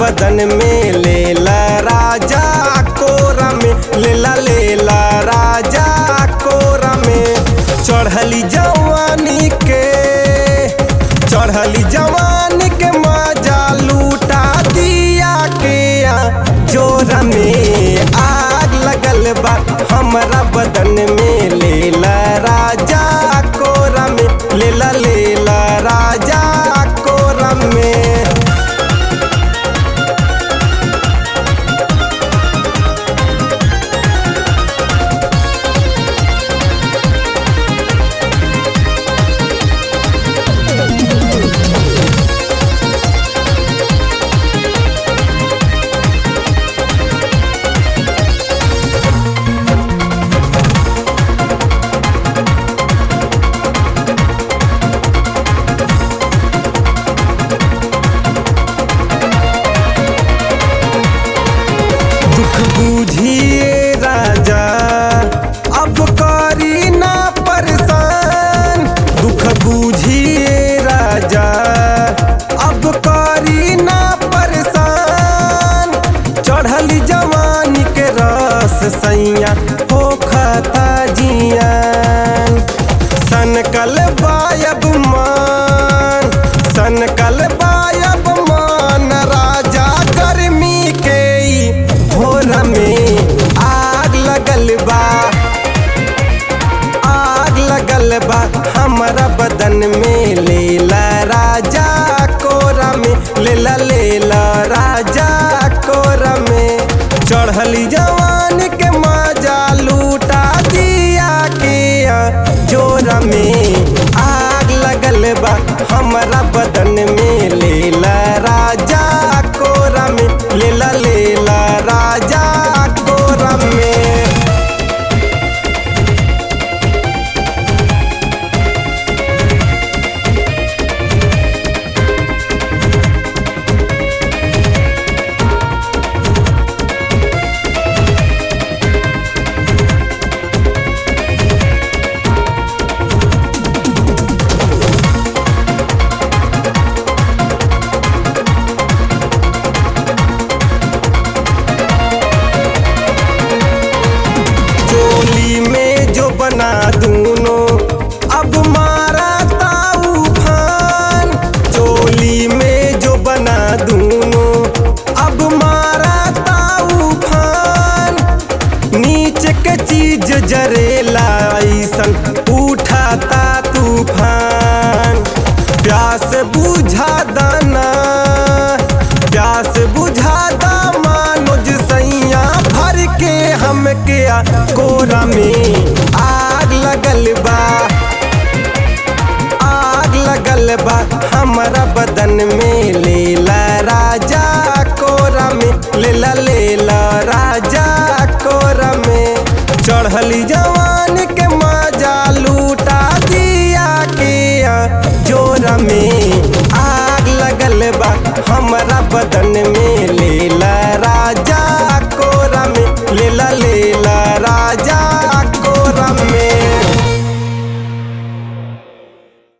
बदन में लेला राजा कोरा में लेला लेला राजा कोरा में चढ़ली जवानी के चढ़ली जवानी के मजा लूटा दिया के आ जोरा में आग लगल बा हमरा बदन में लेला राजा कोरा में लेला लेला राजा कोरा में दुख बुझिए राजा अब करी ना परेशान दुख बुझिए राजा अब करी ना परेशान चढ़ली जवानी के रस सैया हो खता जियान सनकल बायब मान सनकल बायब मान राजा गर्मी के ई भोर में आग लगल बा आग लगल बा हमरा बदन में लेला राजा कोरा में लेला लेला राजा कोरा में चढ़ली जवान के मजा लूटा दिया के आ जोरा में आग लगल बा हमरा बदन में लेला राजा कोरा में लेला लेला राजा कोरा में चोली में जो बना दूनो अब मारा ताऊ फान चोली में जो बना दूनो अब मारा ताऊ फान नीचे के चीज जरेला ऐसन उठाता तूफान प्यास बुझा दाना प्यास बुझा दा मानुज सैया भर के हमके आ कोरा में आग लगल बा आग लगल बा हमरा बदन में लेला राजा कोरा में लेला लेला राजा कोरा में चढ़ली जवान के मजा लूटा दिया के आ जोरा में आग लगल बा हमरा बदन में लेला राजा